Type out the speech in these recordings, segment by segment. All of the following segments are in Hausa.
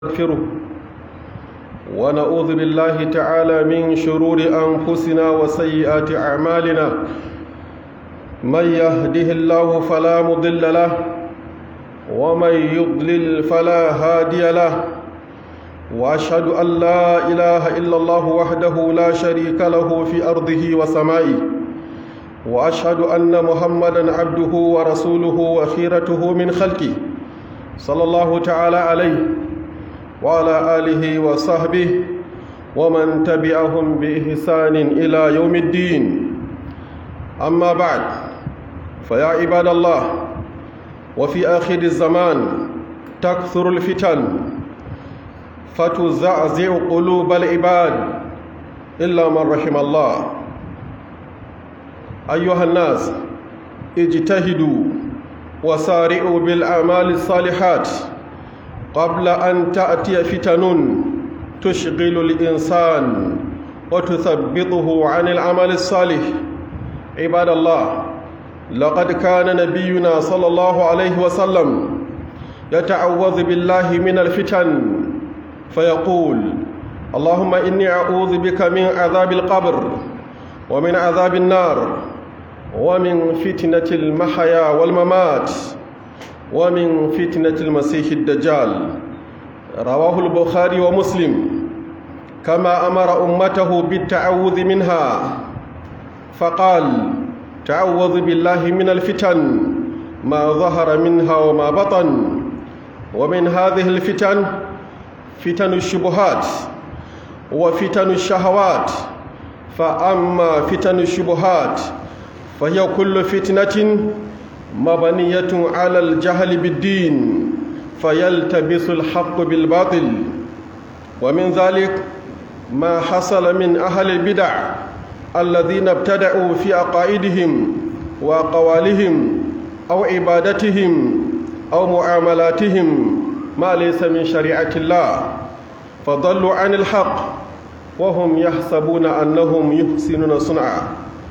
نستغفره ونعوذ بالله تعالى من شرور أنفسنا وسيئات أعمالنا من يهده الله فلا مضل له ومن يضلل فلا هادي له وأشهد أن لا إله إلا الله وحده لا شريك له في أرضه وسمائه وأشهد أن محمدا عبده ورسوله وخيرته من خلقه صلى الله تعالى عليه وعلى آله وصحبه ومن تبعهم بإحسان إلى يوم الدين أما بعد فيا عباد الله وفي آخر الزمان تكثر الفتن فتزعزع قلوب العباد إلا من رحم الله أيها الناس اجتهدوا وسارعوا بالأعمال الصالحات قبل أن تأتي فتن تشغل الإنسان وتثبطه عن العمل الصالح عباد الله لقد كان نبينا صلى الله عليه وسلم يتعوذ بالله من الفتن فيقول اللهم إني أعوذ بك من عذاب القبر ومن عذاب النار ومن فتنة المحيا والممات ومن فتنة المسيح الدجال رواه البخاري ومسلم كما أمر أمته بالتعوذ منها فقال تعوذ بالله من الفتن ما ظهر منها وما بطن ومن هذه الفتن فتن الشبهات وفتن الشهوات فأما فتن الشبهات فهي كل فتنة مبنية على الجهل بالدين فيلتبس الحق بالباطل ومن ذلك ما حصل من أهل البدع الذين ابتدعوا في عقائدهم وأقوالهم أو عبادتهم أو معاملاتهم ما ليس من شريعة الله فضلوا عن الحق وهم يحسبون أنهم يحسنون صنعا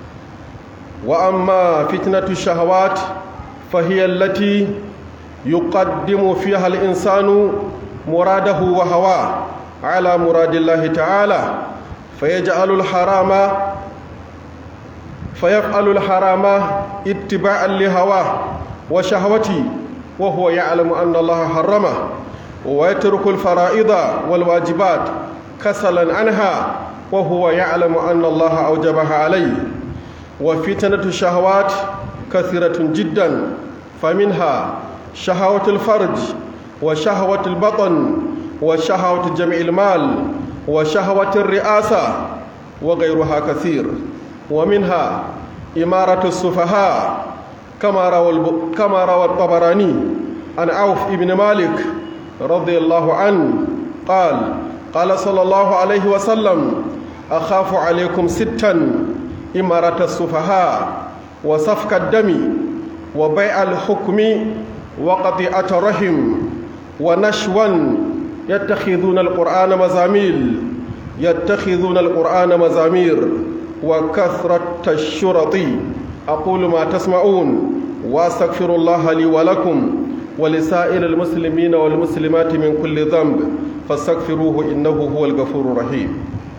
وأما فتنة الشهوات فهي التي يقدم فيها الإنسان مراده وهواه على مراد الله تعالى فيجعل الحرام فيفعل الحرام اتباعا لهواه وشهوته وهو يعلم أن الله حرمه ويترك الفرائض والواجبات كسلا عنها وهو يعلم أن الله أوجبها عليه وفتنة الشهوات كثيرة جدا فمنها شهوة الفرج وشهوة البطن وشهوة جمع المال وشهوة الرئاسة وغيرها كثير ومنها إمارة السفهاء كما روى الب... كما روى الطبراني عن عوف بن مالك رضي الله عنه قال قال صلى الله عليه وسلم أخاف عليكم ستا إمارة السفهاء وسفك الدم وبيع الحكم وقطيعة الرحم ونشوا يتخذون القرآن مزاميل يتخذون القرآن مزامير وكثرة الشرط أقول ما تسمعون وأستغفر الله لي ولكم ولسائر المسلمين والمسلمات من كل ذنب فاستغفروه إنه هو الغفور الرحيم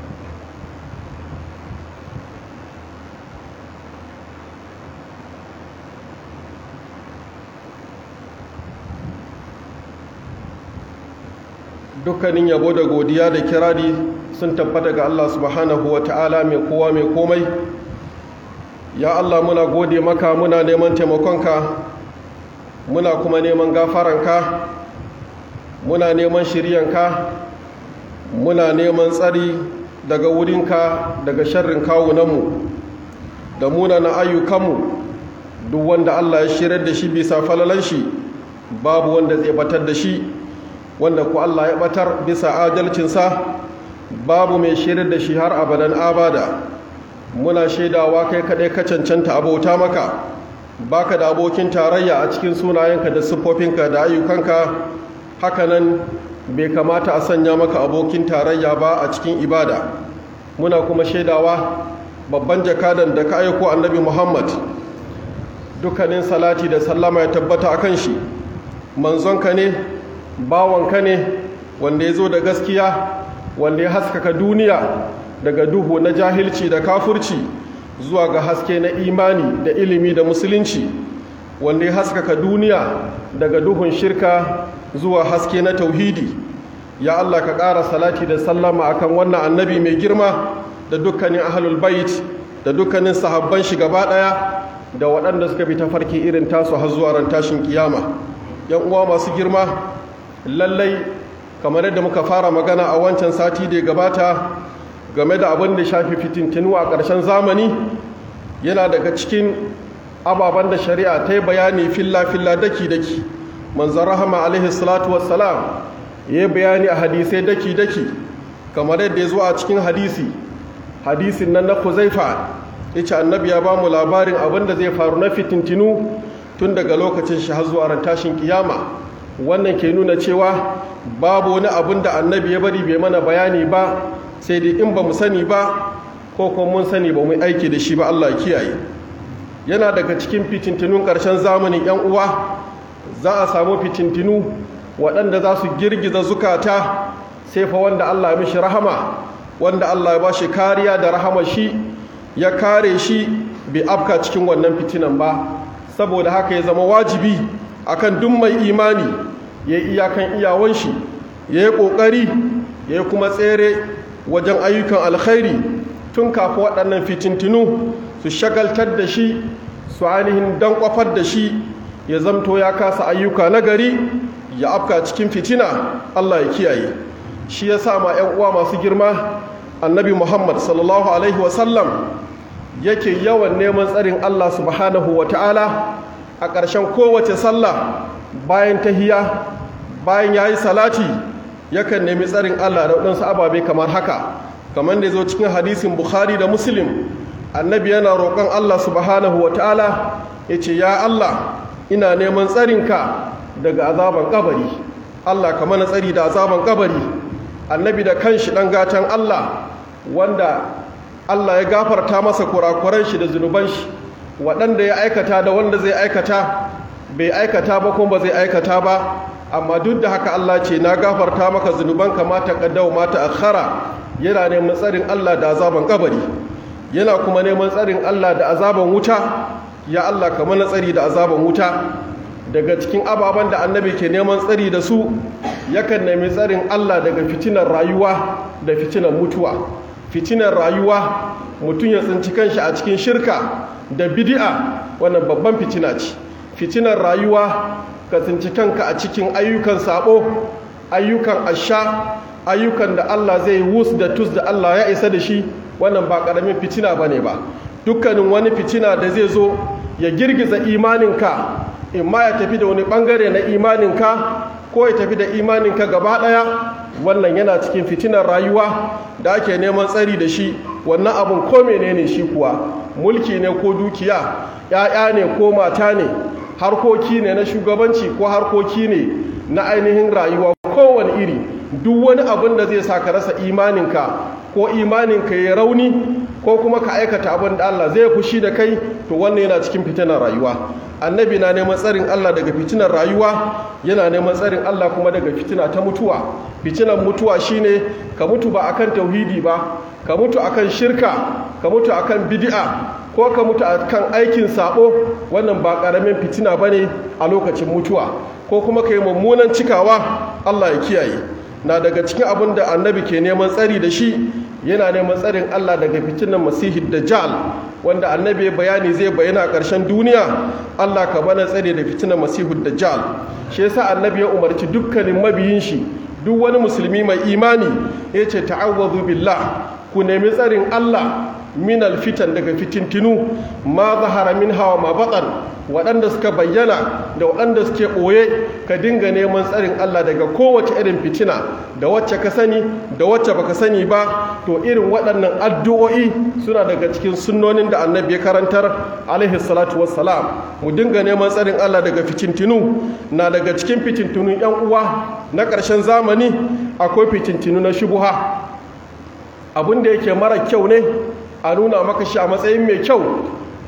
dukkanin yabo da godiya da kirari sun tabbata ga Allah subhanahu wa ta'ala mai kowa mai komai ya Allah muna gode maka muna neman taimakonka muna kuma neman gafaranka muna neman shiryanka muna neman tsari daga wurinka daga sharrin kawunanmu da munana ayyukanmu duk wanda Allah ya shirar da shi bisa falalan shi babu wanda zai batar da shi wanda ku Allah ya batar bisa adalcinsa babu mai shirar da shi har abadan abada muna shaidawa kai kaɗai ka cancanta abauta maka baka da abokin tarayya a cikin sunayenka da siffofinka da ayyukanka hakanan bai kamata a sanya maka abokin tarayya ba a cikin ibada muna kuma shaidawa babban jakadan da ka aiko annabi muhammad dukkanin salati da sallama ya tabbata a kan shi manzonka ne bawanka ne wanda ya zo da gaskiya wanda ya haskaka duniya daga duhu na jahilci da kafurci zuwa ga haske na imani da ilimi da musulunci wanda ya haskaka duniya daga duhun shirka zuwa haske na tauhidi ya Allah ka ƙara salati da sallama akan wannan annabi mai girma da dukkanin ahlul bait da dukkanin sahabban shi gaba ɗaya da waɗanda suka bi tafarki irin tasu har zuwa ran tashin kiyama yan uwa masu girma lallai kamar yadda muka fara magana a wancan sati da ya gabata game da abin da shafi fitintinu a ƙarshen zamani yana daga cikin ababen da shari'a ta yi bayani filla-filla daki-daki manzan rahama alaihi salatu wassalam ya yi bayani a hadisai daki-daki kamar yadda ya zo a cikin hadisi hadisin nan na kuzaifa ya ce annabi ya ba mu labarin abin da zai faru na fitintinu tun daga lokacin shi har zuwa ran tashin kiyama wannan ke nuna cewa babu wani abin da annabi ya bari bai mana bayani ba sai dai in ba mu sani ba ko kuma mun sani ba mu aiki da shi ba Allah ya kiyaye yana daga cikin fitintinun ƙarshen zamanin yan uwa za a samu fitintinu waɗanda za su girgiza zukata sai fa wanda Allah ya mishi rahama wanda Allah ya ba shi kariya da rahama shi ya kare shi bai afka cikin wannan fitinan ba saboda haka ya zama wajibi akan duk mai imani ya yi iyakan iyawan shi ya yi ƙoƙari ya yi kuma tsere wajen ayyukan alkhairi tun kafa waɗannan fitintinu su shagaltar da shi su ainihin don kwafar da shi ya zamto ya kasa ayyuka na gari ya afka cikin fitina Allah ya kiyaye shi ya sa ma 'yan uwa masu girma annabi muhammad sallallahu alaihi wasallam yake yawan neman tsarin Allah subhanahu wa ta'ala a ƙarshen kowace sallah bayan tahiya bayan ya yi salati yakan nemi tsarin Allah da waɗansu ababe kamar haka kamar da zo cikin hadisin bukhari da muslim annabi yana roƙon Allah subhanahu wa ta'ala ya ce ya Allah ina neman tsarinka daga azaban kabari Allah ka mana tsari da azaban kabari annabi da kanshi ɗan gatan Allah wanda Allah ya gafarta masa kurakuran shi da zunuban shi waɗanda ya aikata da wanda zai aikata bai aikata ba kuma ba zai aikata ba amma duk da haka Allah ce na gafarta maka zunuban ka mata kaddau mata akhara yana neman tsarin Allah da azaban kabari yana kuma neman tsarin Allah da azaban wuta ya Allah ka mana tsari da azaban wuta daga cikin ababen da annabi ke neman tsari da su yakan nemi tsarin Allah daga fitinar rayuwa da fitinar mutuwa fitinar rayuwa mutum ya tsinci kanshi a cikin shirka da bidi'a wannan babban fitina ce fitinar rayuwa ka tsinci kanka a cikin ayyukan sabo ayyukan asha ayyukan da Allah zai wus da tus da Allah ya isa da shi wannan ba karamin fitina bane ba dukkanin wani fitina da zai zo ya girgiza imaninka in ma ya tafi da wani bangare na imaninka ko ya tafi da imaninka gaba daya wannan yana cikin fitinar rayuwa da ake neman tsari da shi wannan abun ko menene shi kuwa mulki ne ko dukiya ‘ya'ya ne ko mata ne harkoki ne na shugabanci ko harkoki ne na ainihin rayuwa kowane iri duk wani abin da zai sa ka rasa imaninka ko imaninka ya rauni ko kuma ka aikata abin da Allah zai fushi da kai to wannan yana cikin fitinar rayuwa annabi na neman tsarin Allah daga fitinar rayuwa yana neman tsarin Allah kuma daga fitina ta mutuwa fitinar mutuwa shine ka mutu ba akan tauhidi ba ka mutu akan shirka ka mutu akan bid'a ko ka mutu akan aikin sabo wannan ba karamin fitina bane a lokacin mutuwa ko kuma ka yi mummunan cikawa Allah ya kiyaye na daga cikin abin da annabi ke neman tsari da shi yana neman tsarin Allah daga fitinan masihid dajjal wanda annabi ya bayani zai bayyana a ƙarshen duniya Allah ka bana tsare da fitinan masihud dajjal shi yasa annabi ya umarci dukkanin mabiyin shi duk wani musulmi mai imani ya ce ta'awwazu billah ku nemi tsarin Allah min alfitan daga fitintinu ma zahara min hawa ma baɗan waɗanda suka bayyana da waɗanda suke ɓoye ka dinga neman tsarin Allah daga kowace irin fitina da wacce ka sani da wacce baka sani ba to irin waɗannan addu'o'i suna daga cikin sunnonin da annabi ya karantar alaihi salatu wassalam mu dinga neman tsarin Allah daga fitintinu na daga cikin fitintunun yan uwa na ƙarshen zamani akwai fitintinu na shubuha abin da yake mara kyau ne a nuna maka shi a matsayin mai kyau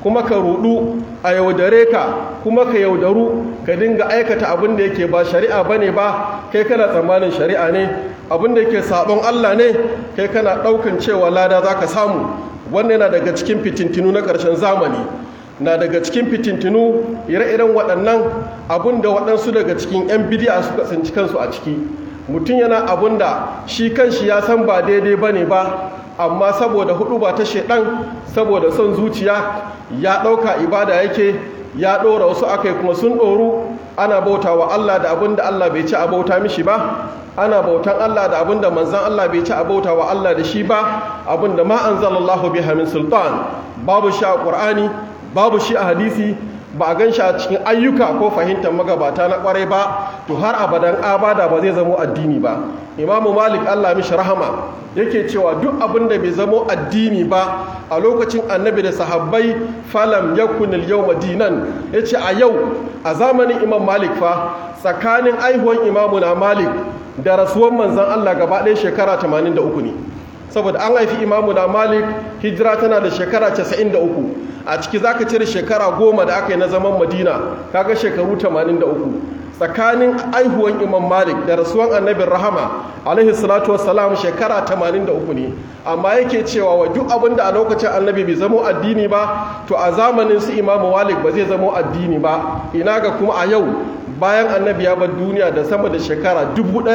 kuma ka rudu a yaudare ka kuma ka yaudaru ka dinga aikata abin da yake ba shari'a bane ba kai kana tsammanin shari'a ne abin da yake sabon Allah ne kai kana daukan cewa lada zaka samu wannan yana daga cikin fitintinu na ƙarshen zamani na daga cikin fitintinu ire-iren waɗannan abin da waɗansu daga cikin 'yan bidiya suka tsinci kansu a ciki mutum yana abin da shi kanshi ya san ba daidai ba ne ba amma saboda hudu ba ta shaidan saboda son zuciya ya ɗauka ibada yake ya ɗora wasu aka yi kuma sun ɗoru ana bauta wa Allah da abin da Allah bai ci a bauta mishi ba ana bautan Allah da abin da manzan Allah bai ci a bauta wa Allah da shi ba abin da ma anzalallahu biha min sultan babu shi a Qur'ani babu shi a hadisi ba a gan shi a cikin ayyuka ko fahimtar magabata na kwarai ba to har abadan abada ba zai zamo addini ba imamu malik allah mishi rahama yake cewa duk abin da bai zamo addini ba a lokacin annabi da sahabbai falam yakun al-yawma dinan yace a yau a zamanin imam malik fa tsakanin aihuwan imamu na malik da rasuwan manzon allah gaba ɗaya shekara 83 ne saboda an haifi imamu na malik hijira tana da shekara 93 a ciki za ka cire shekara goma da aka yi na zaman madina kaga shekaru 83 tsakanin aihuwan imam malik da rasuwan annabin rahama alaihi salatu wassalam shekara 83 ne amma yake cewa wa duk abin da a lokacin annabi bai zamo addini ba to a zamanin su imamu malik ba zai zamo addini ba ina ga kuma a yau bayan annabi ya bar duniya da sama da shekara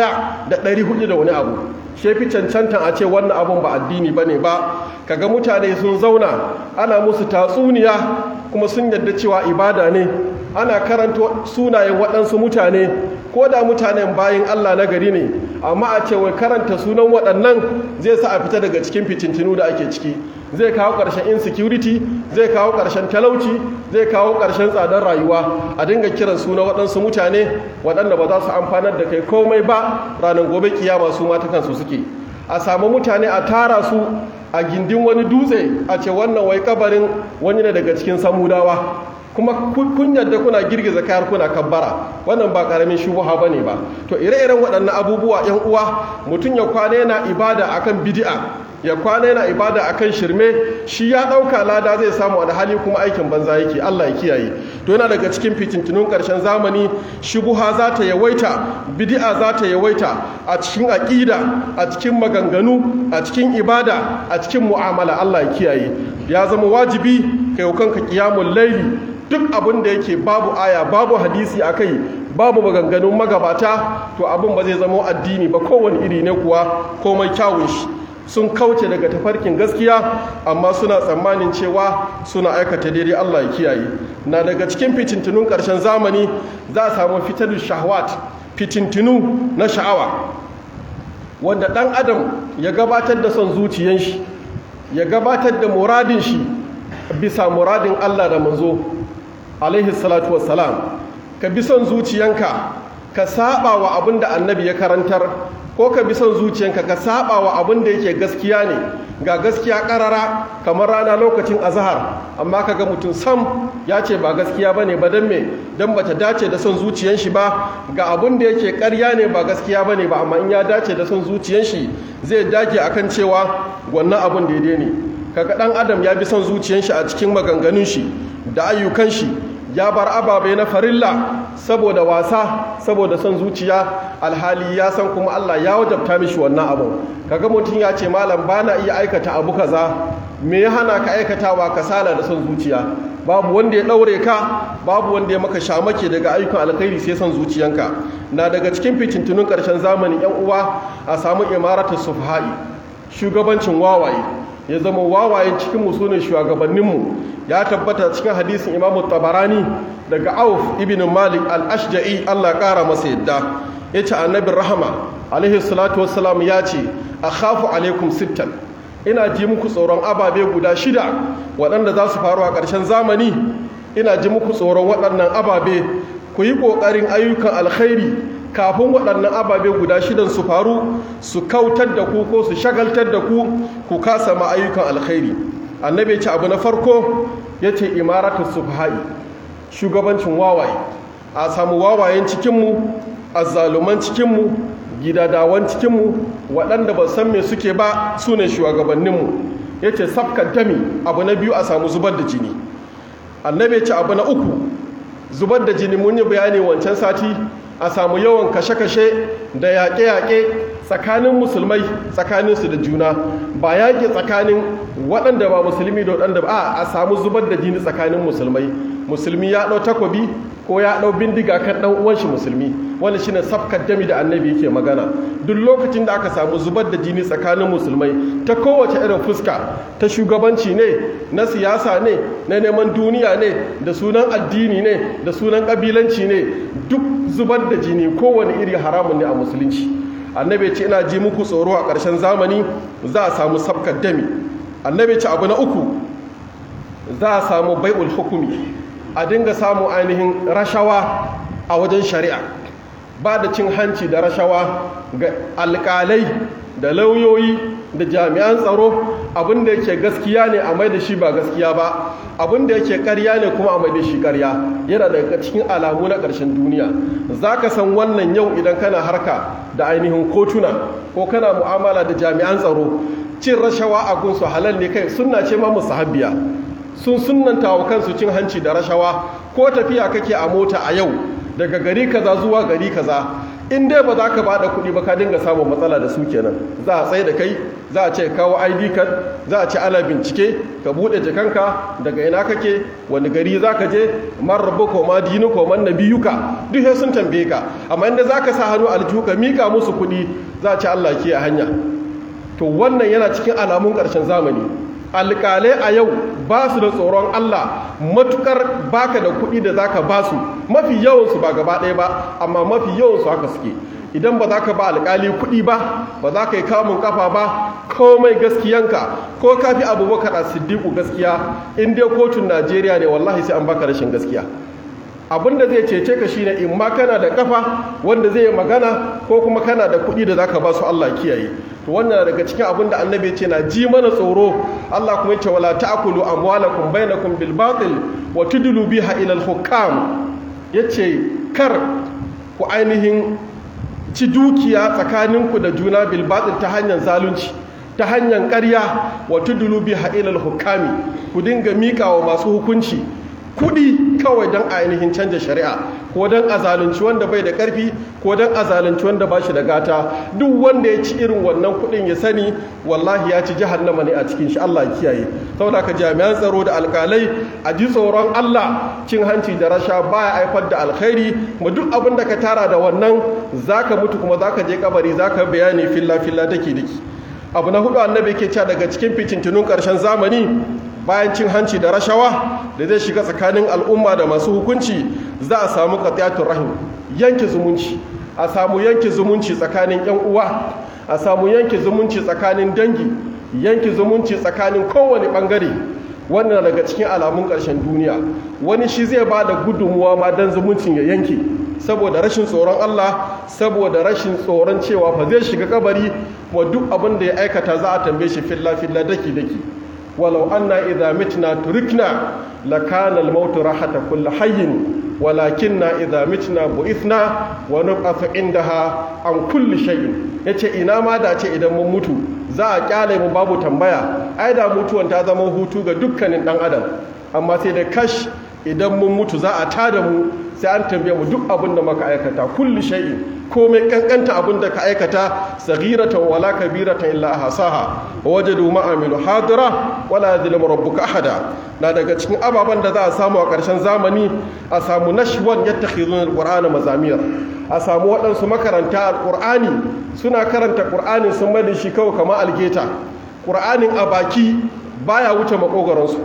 1400 da wani abu shefi cancantan a ce wannan abun ba addini bane ba kaga mutane sun zauna ana musu tatsuniya kuma sun yadda cewa ibada ne ana karanta sunayen waɗansu mutane ko da mutanen bayan Allah na gari ne amma a ce wai karanta sunan waɗannan zai sa a fita daga cikin fitintinu da ake ciki zai kawo ƙarshen insecurity zai kawo ƙarshen talauci zai kawo ƙarshen tsadar rayuwa a dinga kiran suna waɗansu mutane waɗanda ba za su amfanar da kai komai ba ranar gobe kiyama su mata kansu suke a samu mutane a tara su a gindin wani dutse a ce wannan wai kabarin wani ne daga cikin samudawa kuma kun yadda kuna girgiza kayar kuna kabbara wannan ba karamin shubuha bane ba to ire-iren waɗannan abubuwa yan uwa mutum ya kwana yana ibada akan bid'a ya kwana yana ibada akan shirme shi ya ɗauka lada zai samu a hali kuma aikin banza yake Allah ya kiyaye to yana daga cikin fitintunun ƙarshen zamani shubuha za ta yawaita bid'a za ta yawaita a cikin aƙida a cikin maganganu a cikin ibada a cikin mu'amala Allah ya kiyaye ya zama wajibi kai kanka qiyamul laili duk abin da yake babu aya babu hadisi a kai babu maganganun magabata to abin ba zai zama addini ba kowane iri ne kuwa komai kyawun shi sun kauce daga tafarkin gaskiya amma suna tsammanin cewa suna aikata daidai Allah ya kiyaye na daga cikin fitintunun ƙarshen zamani za a samu fitar shahwat fitintunu na sha'awa wanda ɗan adam ya gabatar da son zuciyan shi ya gabatar da muradin shi bisa muradin Allah da manzo alaihi salatu wassalam ka bi son zuciyanka ka saba wa abin da annabi ya karantar ko ka bi son zuciyanka ka saba wa abin da yake gaskiya ne ga gaskiya karara kamar rana lokacin azhar amma kaga mutum sam ya ce ba gaskiya bane ba dan me dan bata dace da son zuciyan shi ba ga abin da yake ƙarya ne ba gaskiya bane ba amma in ya dace da son zuciyan shi zai dage akan cewa wannan abin daidai ne kaga dan adam ya bi son zuciyan shi a cikin maganganun shi da ayyukan shi ya bar ababe na farilla saboda wasa saboda son zuciya alhali ya san kuma Allah ya wajabta mishi wannan abu kaga mutum ya ce malam bana iya aikata abu kaza me ya hana ka aikatawa kasala da son zuciya babu wanda ya daure ka babu wanda ya maka shamake daga ayyukan alkhairi sai son zuciyanka na daga cikin fitintunun karshen zamani yan uwa a samu imaratu sufha'i shugabancin wawaye ya zama wawayen cikin mu sune shugabanninmu ya tabbata cikin hadisin imamu tabarani daga auf ibn malik al-ashja'i Allah kara masa yadda ya ce annabin rahama alaihi salatu wassalam ya ce a khafu alaikum sittan ina ji muku tsoron ababe guda shida waɗanda za su faru a ƙarshen zamani ina ji muku tsoron waɗannan ababe ku yi ƙoƙarin ayyukan alkhairi kafin waɗannan ababe guda shidan su faru su kautar da ku ko su shagaltar da ku ku kasa ma ayyukan alkhairi annabi ce abu na farko ya ce imaratu sufha'i shugabancin wawaye a samu wawayen cikinmu azzaluman cikinmu gidadawan cikinmu waɗanda ba san me suke ba su ne shugabanninmu ya ce safkan dami abu na biyu a samu zubar da jini annabi ce abu na uku zubar da jini mun yi bayani wancan sati a samu yawan kashe-kashe da yaƙe-yaƙe tsakanin musulmai tsakaninsu da juna ba yaƙi tsakanin waɗanda ba musulmi da waɗanda ba a samu zubar da jini tsakanin musulmai musulmi ya ɗau takobi ko ya ɗau bindiga kan ɗan uwanshi musulmi wani shine safkar dami da annabi yake magana duk lokacin da aka samu zubar da jini tsakanin musulmai ta kowace irin fuska ta shugabanci ne na siyasa ne na neman duniya ne da sunan addini ne da sunan ƙabilanci ne duk zubar da jini kowane iri haramun ne a musulunci annabi ce ina ji muku tsoro a ƙarshen zamani za a samu safkar dami annabi ce abu na uku za a samu bai'ul hukumi a dinga samu ainihin rashawa a wajen shari'a ba da cin hanci da rashawa ga alƙalai da lauyoyi da jami'an tsaro abinda yake gaskiya ne a mai da shi ba gaskiya ba abinda yake karya ne kuma a mai da shi karya yana daga cikin alamu na ƙarshen duniya za ka san wannan yau idan kana harka da ainihin kotuna ko kana mu'amala da jami'an tsaro cin rashawa a gunsu halal ne kai sunna ce ma musahabbiya sun sunanta wa kansu cin hanci da rashawa ko tafiya kake a mota a yau daga gari kaza zuwa gari kaza in dai ba za ka ba da kuɗi ba ka dinga samun matsala da su kenan za a tsaye da kai za a ce kawo id card za a ce ana bincike ka buɗe jakanka daga ina kake wani gari za ka je man rabu ko ma dinu ko man nabiyuka duk sai sun tambaye ka amma inda za ka sa hannu aljihu ka mika musu kuɗi za a ce allah ke a hanya to wannan yana cikin alamun ƙarshen zamani alƙalai a yau ba su da tsoron Allah matukar baka da kuɗi da zaka ba su mafi yawansu ba gaba ɗaya ba amma mafi yawansu haka suke idan ba za ka ba alƙali kuɗi ba ba za ka yi kamun kafa ba komai gaskiyanka ko ka fi abubakar a siddiƙu gaskiya in dai kotun najeriya ne wallahi sai an baka rashin gaskiya abin da zai cece ka shine in ma kana da kafa wanda zai yi magana ko kuma kana da kuɗi da zaka ba su Allah kiyaye to wannan daga cikin abin da annabi ce na ji mana tsoro Allah kuma yace wala ta'kulu amwalakum bainakum bil batil wa tudlu biha ila al hukam yace kar ku ainihin ci dukiya tsakaninku da juna bil batil ta hanyar zalunci ta hanyar ƙarya wa tudlu biha ila al hukami ku dinga miƙa wa masu hukunci kudi kawai don ainihin canja shari'a ko don azalunci wanda bai da karfi ko don azalunci wanda ba shi da gata duk wanda ya ci irin wannan kudin ya sani wallahi ya ci jahannama ne a cikin shi Allah kiyaye saboda ka jami'an tsaro da alkalai a ji tsoron Allah cin hanci da rasha baya haifar da alkhairi kuma duk abin da ka tara da wannan zaka mutu kuma zaka je kabari zaka bayani filla filla dake dake abu na hudu annabi ke cewa daga cikin fitintunun karshen zamani bayan cin hanci da rashawa da zai shiga tsakanin al'umma da masu hukunci za a samu qatiyatun rahim yanke zumunci a samu yanke zumunci tsakanin yan uwa a samu yanke zumunci tsakanin dangi yanke zumunci tsakanin kowane bangare wannan daga cikin alamun ƙarshen duniya wani shi zai ba da gudunmuwa ma don zumuncin ya yanke saboda rashin tsoron Allah saboda rashin tsoron cewa fa zai shiga kabari wa duk abin da ya aikata za a tambaye shi filla filla daki daki ولو أن إذا متنا تركنا لكان الموت راحة كل حي ولكننا إذا متنا بئثنا ونبعث عندها عن كل شيء yace ina ma da ce idan mun mutu za a kyale mu babu tambaya ai da mutuwan ta zama hutu ga dukkanin dan adam amma sai da kash idan mun mutu za a tada mu sai an tambaye mu duk abin da muka aikata kulli shay'in komai kankanta abin da ka aikata saghiratan wala kabiratan illa ahsaha wa wajadu ma amilu hadira wala yadhlimu rabbuka ahada na daga cikin ababen da za a samu a ƙarshen zamani a samu nashwan yattakhizuna alqur'ana mazamir a samu waɗansu makaranta alqur'ani suna karanta qur'anin sun mai da shi kawai kamar algeta qur'anin a baki baya wuce makogaransu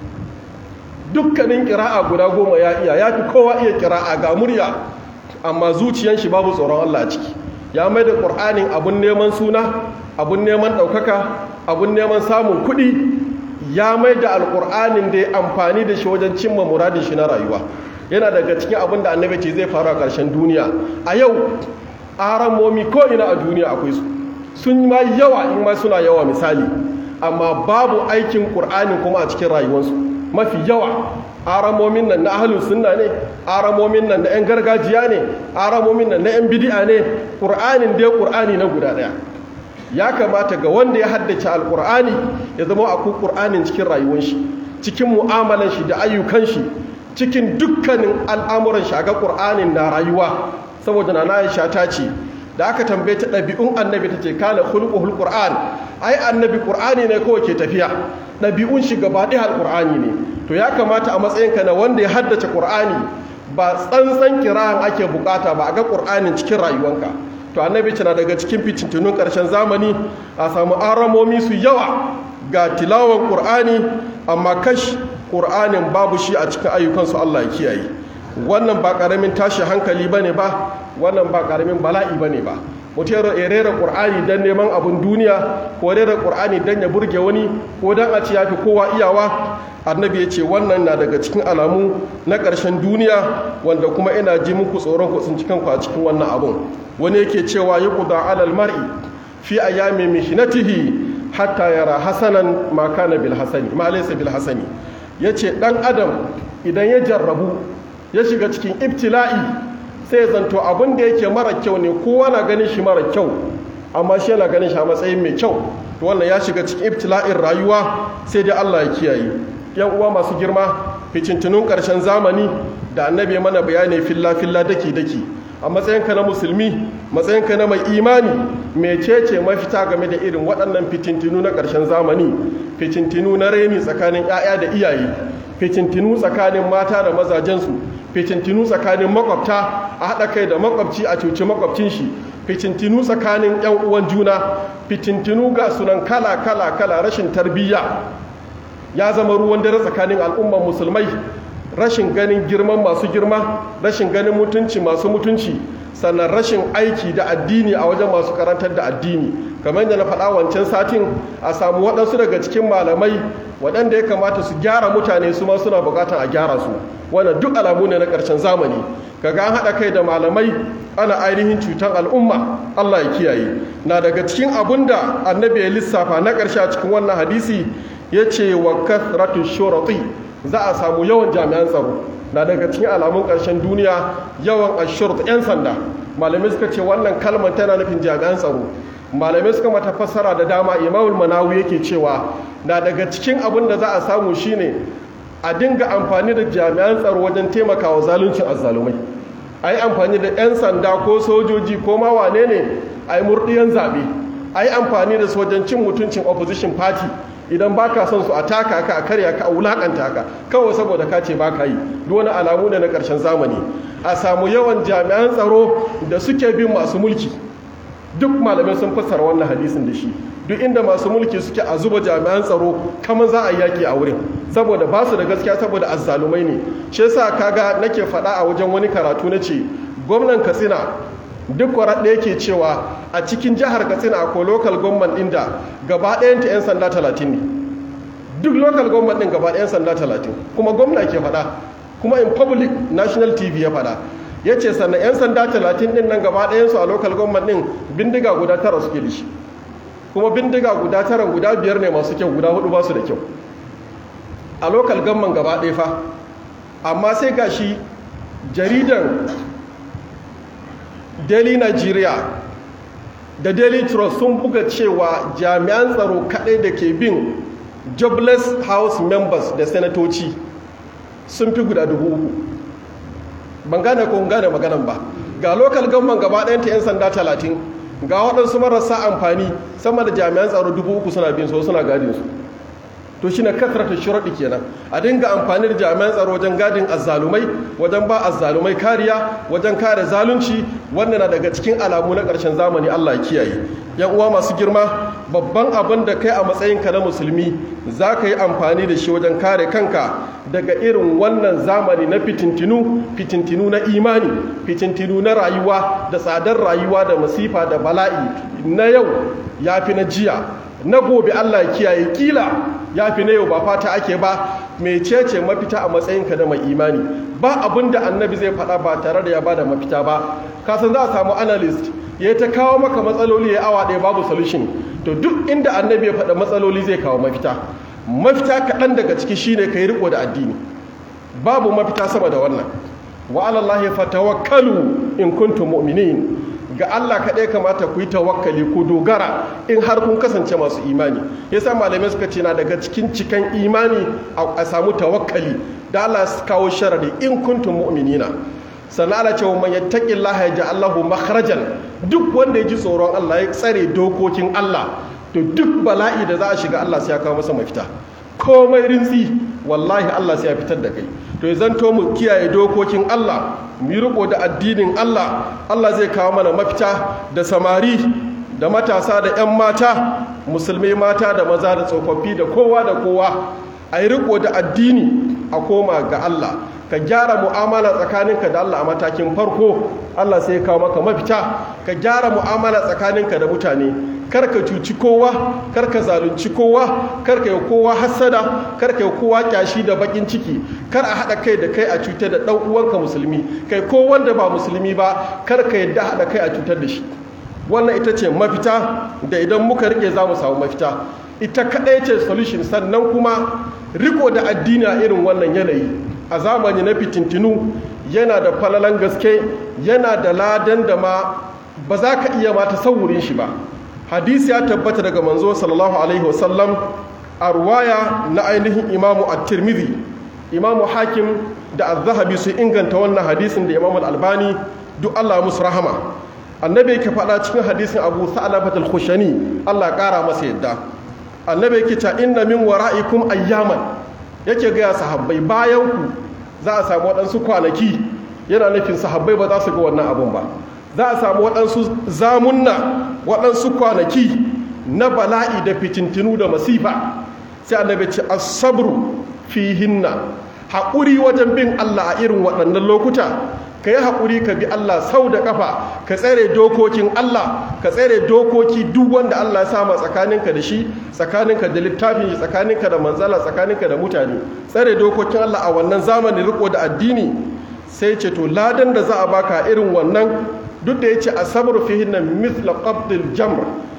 dukkanin kira'a guda goma ya iya ya fi kowa iya kira'a ga murya amma zuciyan shi babu tsoron Allah a ciki ya mai da ƙur'anin abun neman suna abun neman ɗaukaka abun neman samun kuɗi ya mai da alƙur'anin da ya amfani da shi wajen cimma muradin shi na rayuwa yana daga cikin abin da annabi ce zai faru a ƙarshen duniya a yau aramomi ko ina a duniya akwai su sun ma yawa in ma suna yawa misali amma babu aikin ƙur'anin kuma a cikin rayuwarsu mafi yawa aramomin nan na ahalus sunna ne aramomin nan na 'yan gargajiya ne aramomin nan na 'yan bidi'a ne ƙur'anin dai ƙur'ani na guda ɗaya ya kamata ga wanda ya haddace alƙur'ani ya zama akwai ƙur'anin cikin rayuwar shi cikin mu'amalan shi da ayyukan shi cikin dukkanin al'amuran shi ga ƙur'anin na rayuwa saboda na Aisha ta ce da aka tambaye ta ɗabi'un annabi ta ce kana hulƙuhul ƙur'an ai annabi ƙur'ani ne kawai ke tafiya ɗabi'un shi gaba ɗaya alƙur'ani ne to ya kamata a matsayinka na wanda ya haddace ƙur'ani ba tsantsan kira'an ake bukata ba a ga ƙur'anin cikin rayuwanka to annabi na daga cikin fitintunun ƙarshen zamani a samu aramomi su yawa ga tilawan ƙur'ani amma kash ƙur'anin babu shi a cikin ayyukansu Allah ya kiyaye wannan ba ƙaramin tashi hankali bane ba wannan ba ƙaramin bala'i bane ba mutum ya rera ƙur'ani don neman abin duniya ko rera ƙur'ani don ya burge wani ko don a ci ya fi kowa iyawa annabi ya ce wannan na daga cikin alamu na ƙarshen duniya wanda kuma ina ji muku tsoron ku sun cikin ku a cikin wannan abun wani yake cewa yi kuda alal mar'i fi ayyami mihnatihi hatta yara hasanan ma kana bil hasani ma laysa bil hasani yace dan adam idan ya jarrabu ya shiga cikin ibtila'i sai ya zanto abin da yake mara kyau ne kowa na ganin shi mara kyau amma shi yana ganin shi a matsayin mai kyau to wannan ya shiga cikin ibtila'in rayuwa sai dai Allah ya kiyaye yan uwa masu girma ficintunun ƙarshen zamani da annabi mana bayani filla filla daki daki a matsayinka na musulmi matsayinka na mai imani mecece mafita game da irin waɗannan fitintinu na ƙarshen zamani fitintinu na reni tsakanin 'ya'ya da iyaye fitintinu tsakanin mata da mazajensu fitintinu tsakanin makwabta a haɗa kai da makwabci a cuci makwabcin shi fitintinu tsakanin 'yan uwan juna fitintinu ga sunan kala kala kala rashin tarbiyya ya zama ruwan dare tsakanin al'umman musulmai rashin ganin girman masu girma rashin ganin mutunci masu mutunci sannan rashin aiki da addini a wajen masu karantar da addini kamar yadda na faɗa wancan satin a samu waɗansu daga cikin malamai waɗanda ya kamata su gyara mutane su ma suna buƙatar a gyara su wannan duk alamu ne na ƙarshen zamani kaga an haɗa kai da malamai ana ainihin cutar al'umma Allah ya kiyaye na daga cikin abun da annabi ya lissafa na ƙarshe a cikin wannan hadisi ya ce wa kathratu shurati za a samu yawan jami'an tsaro na daga cikin alamun ƙarshen duniya yawan ashurt 'yan sanda malamai suka ce wannan kalmar tana nufin jami'an tsaro malamai suka mata fassara da dama imamul manawi yake cewa na daga cikin abin da za a samu shine a dinga amfani da jami'an tsaro wajen taimakawa zaluncin azzalumai a yi amfani da 'yan sanda ko sojoji ko ma wane ne a yi murɗiyan zaɓe a yi amfani da su wajen cin mutuncin opposition party idan ba ka son su a taka ka a karya ka a wulakanta ka kawai saboda ka ce ba ka yi wani alamu ne na ƙarshen zamani a samu yawan jami'an tsaro da suke bin masu mulki duk malamai sun fassara wannan hadisin da shi duk inda masu mulki suke a zuba jami'an tsaro kamar za a yi yaƙi a wurin saboda ba su da gaskiya saboda azzalumai ne shi yasa kaga nake faɗa a wajen wani karatu na ce gwamnan katsina duk kwarar yake cewa a cikin jihar katsina akwai local government ɗin da gaba ɗayanta 'yan sanda talatin ne duk local government ɗin gaba 'yan sanda talatin kuma gwamna ke faɗa kuma in public national tv ya faɗa ya ce sannan 'yan sanda talatin ɗin nan gaba ɗayansu a local government ɗin bindiga guda tara suke da shi kuma bindiga guda tara guda biyar ne masu kyau guda hudu ba su da kyau a local government gaba ɗaya fa amma sai ga shi jaridan daily nigeria da daily trust sun buga cewa jami'an tsaro kaɗai da ke bin jobless house members da senatoci sun fi guda dubu uku ban gane ko gane maganan ba ga local government gaba ɗayanta 'yan sanda talatin ga waɗansu marasa amfani sama da jami'an tsaro dubu uku suna bin so suna gadin su to shine kasrata shuradi kenan a dinga amfani da jami'an tsaro wajen gadin azzalumai wajen ba azzalumai kariya wajen kare zalunci wannan na daga cikin alamu na ƙarshen zamani Allah ya kiyaye yan uwa masu girma babban abin da kai a matsayinka na musulmi za ka yi amfani da shi wajen kare kanka daga irin wannan zamani na fitintinu fitintinu na imani fitintinu na rayuwa da tsadar rayuwa da masifa da bala'i na yau ya fi na jiya na gobe Allah ya kiyaye kila ya fi na yau ba fata ake ba mecece mafita a matsayinka da mai imani ba abin da annabi zai faɗa ba tare da ya ba da mafita ba kasan za a samu analyst ya ta kawo maka matsaloli ya awa ɗaya babu solution to duk inda annabi ya faɗa matsaloli zai kawo mafita mafita kaɗan daga ciki shine ka yi riko da addini babu mafita sama da wannan wa alallahi fatawakkalu in kuntum mu'minin ga Allah kaɗai kamata ku yi tawakkali ku dogara in har kun kasance masu imani yasa malamai suka ce na daga cikin cikan imani a samu tawakkali da Allah su kawo sharadi in kuntum mu'minina sannan Allah ce man yattaqillaha yaj'al lahu makhrajan duk wanda ya ji tsoron Allah ya tsare dokokin Allah to duk bala'i da za a shiga Allah sai ya kawo masa mafita komai rintsi wallahi Allah sai ya fitar da kai to ya zanto mu kiyaye dokokin Allah mu yi riko da addinin Allah Allah zai kawo mana mafita da samari da matasa da 'yan mata musulmai mata da maza da tsofaffi da kowa da kowa a yi riko da addini a koma ga Allah ka gyara mu'amala tsakaninka da Allah a matakin farko Allah sai ya kawo maka mafita ka gyara mu'amala tsakaninka da mutane kar ka cuci kowa kar ka zalunci kowa kar ka yi kowa hassada kar ka yi kowa kyashi da bakin ciki kar a haɗa kai da kai a cutar da ɗan uwanka musulmi kai ko wanda ba musulmi ba kar ka yadda haɗa kai a cutar da shi wannan ita ce mafita da idan muka rike za mu samu mafita ita kaɗai ce solution sannan kuma riko da addini a irin wannan yanayi a zamani na fitintinu yana da falalan gaske yana da ladan da ma ba za ka iya mata saurin shi ba hadisi ya tabbata daga manzo sallallahu alaihi wasallam a ruwaya na ainihin imamu at-tirmidhi imamu hakim da az-zahabi su inganta wannan hadisin da imamu al-albani duk Allah musu rahama annabi yake faɗa cikin hadisin abu sa'alabat al-khushani Allah ƙara masa yadda annabi yake cewa inna min wara'ikum ayyaman yake ga sahabbai bayan ku za a samu waɗansu kwanaki yana nufin sahabbai ba za su ga wannan abun ba za a samu waɗansu zamunna waɗansu kwanaki na bala'i da fitintinu da masifa sai annabi ce as-sabru fihinna haƙuri wajen bin Allah a irin waɗannan lokuta ka yi haƙuri ka bi Allah sau da ƙafa ka tsere dokokin Allah ka tsere dokoki duk wanda Allah ya sama tsakaninka da shi tsakaninka da littafin shi tsakaninka da manzala tsakaninka da mutane tsere dokokin Allah a wannan zamanin riko da addini sai ce to ladan da za a baka irin wannan duk da ya ce asabar fihin nan mithla qabdil jamr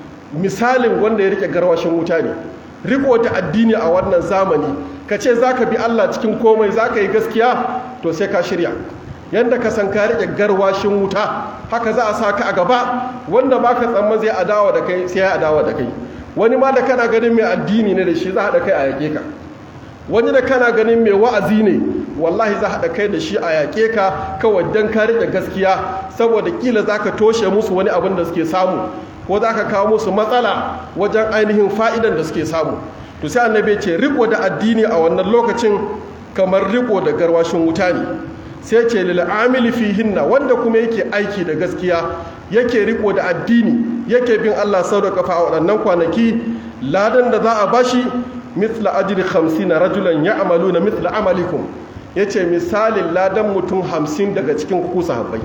misalin wanda ya rike garwashin wuta ne riko da addini a wannan zamani ka ce za ka bi Allah cikin komai za ka yi gaskiya to sai ka shirya yadda ka san ka rike garwashin wuta haka za a sa ka a gaba wanda ba ka tsamman zai adawa da kai sai ya adawa da kai wani ma da kana ganin mai addini ne da shi za a haɗa kai a yaƙe ka wani da kana ganin mai wa'azi ne wallahi za haɗa kai da shi a yaƙe ka kawai don ka rike gaskiya saboda kila za ka toshe musu wani abin da suke samu ko za ka kawo musu matsala wajen ainihin fa'idan da suke samu to sai annabi ce riko da addini a wannan lokacin kamar riko da garwashin wuta ne sai ce lil amili fihinna wanda kuma yake aiki da gaskiya yake riko da addini yake bin Allah sau da kafa a waɗannan kwanaki ladan da za a bashi mithla ajri 50 rajulan ya'maluna mithla amalikum yace misalin ladan mutum 50 daga cikin ku sahabbai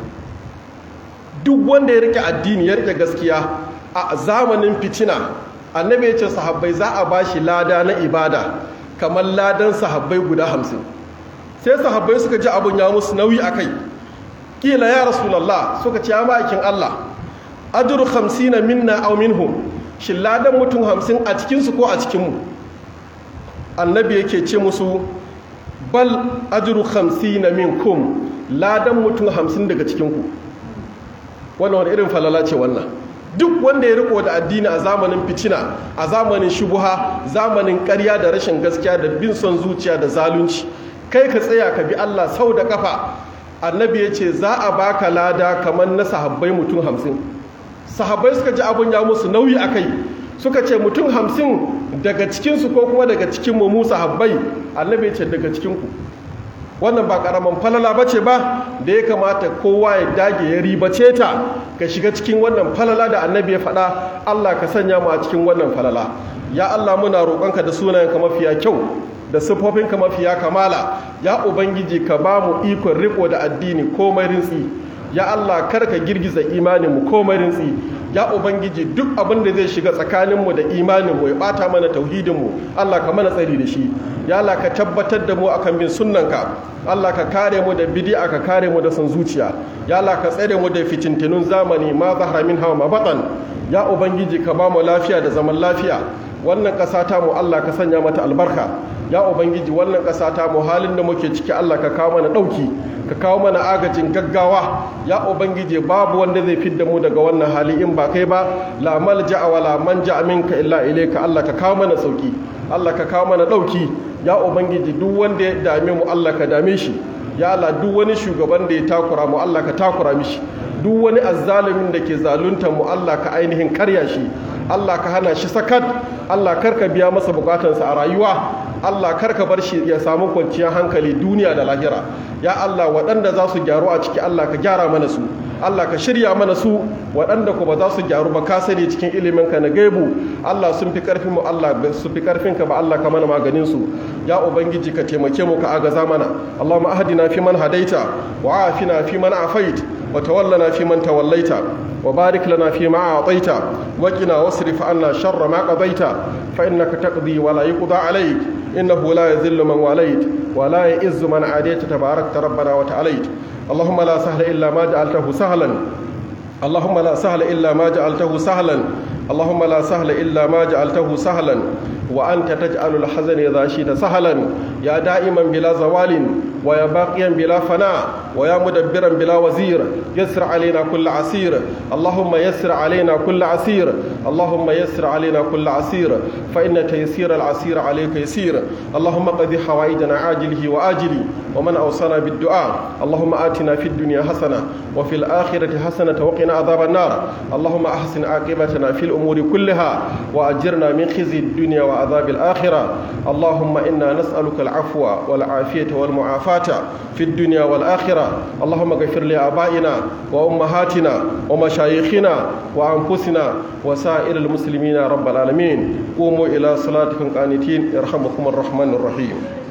duk wanda ya rike addini ya rike gaskiya a zamanin fitina annabi ya ce sahabbai za a bashi lada na ibada kamar ladan sahabbai guda hamsin sai sahabbai suka ji abun ya musu nauyi a kai kila ya rasulallah suka ce ya ma'aikin allah ajru hamsina minna aw minhum shi ladan mutum hamsin a cikinsu ko a cikinmu annabi yake ce musu bal ajru hamsina minkum ladan mutum hamsin daga cikinku wannan wani irin falala ce wannan duk wanda ya riko da addini a zamanin fitina a zamanin shubuha zamanin ƙarya da rashin gaskiya da bin son zuciya da zalunci kai ka tsaya ka bi Allah sau da kafa annabi ya ce za a baka lada kamar na sahabbai mutum hamsin sahabbai suka ji abun ya musu nauyi a kai suka ce mutum hamsin daga cikinsu ko kuma daga cikin mu sahabbai annabi ya ce daga cikinku wannan ba karaman falala bace ba da ya kamata kowa ya dage ya ribace ta ka shiga cikin wannan falala da annabi ya faɗa Allah ka sanya mu a cikin wannan falala ya Allah muna roƙonka da sunayenka mafiya kyau da siffofinka mafiya kamala ya ubangiji ka ba mu ikon riko da addini komai rintsi ya Allah kar ka girgiza imaninmu komai rintsi ya ubangiji duk abin da zai shiga tsakaninmu da imaninmu ya bata mana tauhidinmu Allah ka mana tsari da shi ya Allah ka tabbatar da mu akan bin sunnanka Allah ka kare mu da bid'a ka kare mu da son zuciya ya Allah ka tsare mu da fitintunun zamani ma zahara min hawa ma batan ya ubangiji ka ba mu lafiya da zaman lafiya wannan ƙasa ta mu Allah ka sanya mata albarka ya ubangiji wannan ƙasa ta mu halin da muke ciki Allah ka kawo mana ɗauki ka kawo mana agajin gaggawa ya ubangiji babu wanda zai fidda mu daga wannan hali in ba kai ba la malja'a wa la manja minka illa ilayka Allah ka kawo mana sauki Allah ka kawo mana ɗauki ya ubangiji duk wanda ya dame mu Allah ka dame shi ya Allah duk wani shugaban da ya takura mu Allah ka takura mishi duk wani azzalumin da ke zalunta mu Allah ka ainihin karya shi Allah ka hana shi sakat Allah karka biya masa bukatansa a rayuwa Allah karka bar shi ya samu kwanciyar hankali duniya da lahira ya Allah waɗanda za su gyaru a ciki Allah ka gyara mana su Allah ka shirya mana su waɗanda ku ba za su gyaru ba ka sani cikin ilimin ka na gaibu Allah sun fi karfin mu Allah su fi karfin ka ba Allah ka mana maganin su ya ubangiji ka taimake mu ka agaza mana Allahumma ahdina fi man hadaita wa afina fi man afait wa tawallana fi man tawallaita وبارك لنا فيما أعطيت وقنا واصرف عنا شر ما قضيت فإنك تقضي ولا يقضى عليك إنه لا يذل من واليت ولا يئز من عاديت تباركت ربنا وتعاليت اللهم لا سهل إلا ما جعلته سهلا اللهم لا سهل إلا ما جعلته سهلا اللهم لا سهل إلا ما جعلته سهلا وأنت تجعل الحزن إذا شئت سهلا يا دائما بلا زوال ويا باقيا بلا فناء ويا مدبرا بلا وزير يسر علينا كل عسير اللهم يسر علينا كل عسير اللهم يسر علينا كل عسير فإن تيسير العسير عليك يسير اللهم قضي حوائجنا عاجله وآجله ومن أوصانا بالدعاء اللهم آتنا في الدنيا حسنة وفي الآخرة حسنة وقنا عذاب النار اللهم أحسن عاقبتنا في الأمور كلها وأجرنا من خزي الدنيا وعذاب الآخرة اللهم إنا نسألك العفو والعافية والمعافاة في الدنيا والآخرة اللهم اغفر لآبائنا وأمهاتنا ومشايخنا وأنفسنا وسائر المسلمين رب العالمين قوموا إلى صلاتكم قانتين يرحمكم الرحمن الرحيم